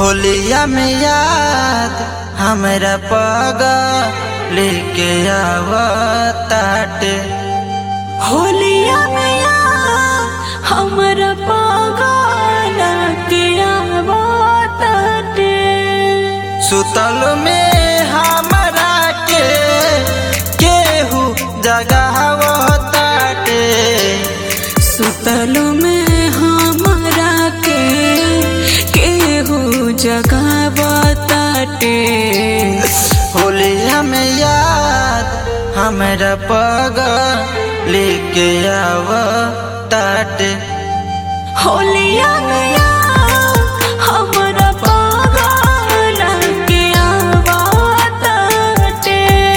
होलिया में याद हमरा पग लेके आवताटे होलिया मैया हमरा पागल के आवताटे सुतल में हमरा के केहू जगावताटे सुतल में हमरा के केहू जगावताटे होलिया में याद हमरा पग लेके आवताटे होलिया मैया हमरा पागल के आवताटे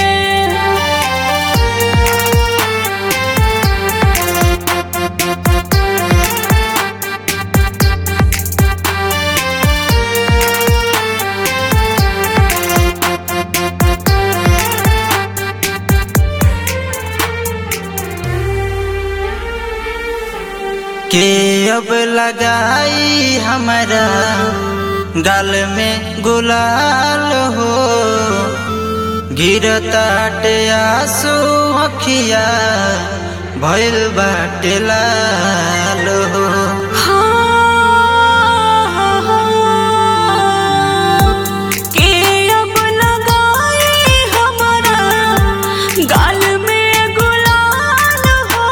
के अब लगाई हमारा गाल में गुलाल हो गिरताटे आंसू अखिया भइल बाटे लाल हो के अब लगाई हमरा गाल में गुलाल हो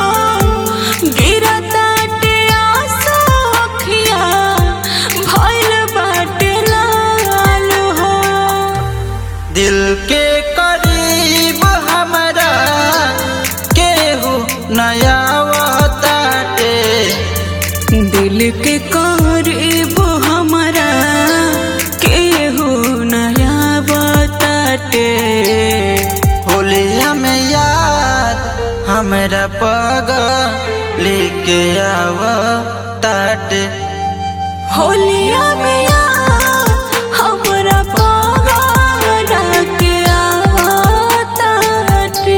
गिरताटे आंसू अखिया भइल बाटे लाल हो दिल के करीब हमारा केहू नया ताटे दिल के करीब हमरा केहू नया बताटे होलिया में याद हमरा पग लेके आव ताटे होलिया में यार हमरा पागल के आवताटे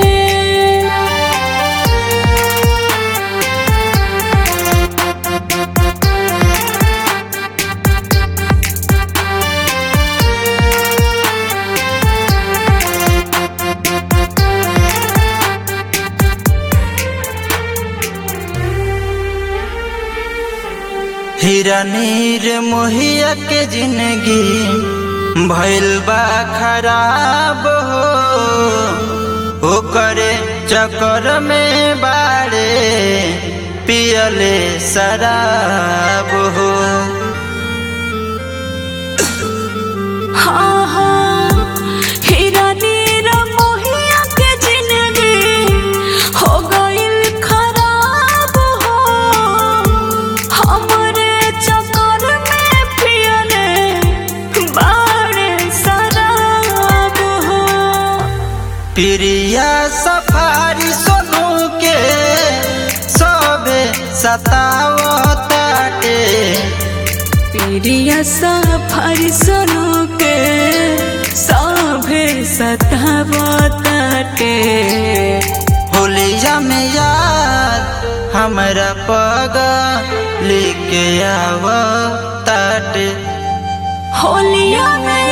हीरा नीर मोहिया के जिंदगी भइल बा खराब हो ओकरे चक्कर में बाड़े पियले शराब हो हाँ हाँ हीरा नीरा मोहिया के जिंदगी हो गइल खराब हो हमरे चक्कर में पियले बाड़े शराब हो प्रिया सफारी सोनू के सबे सतावताटे प्रिया सफर सुनो के सभे सतावताटे होलिया में याद हमरा पग लेके आव ताटे होलिया में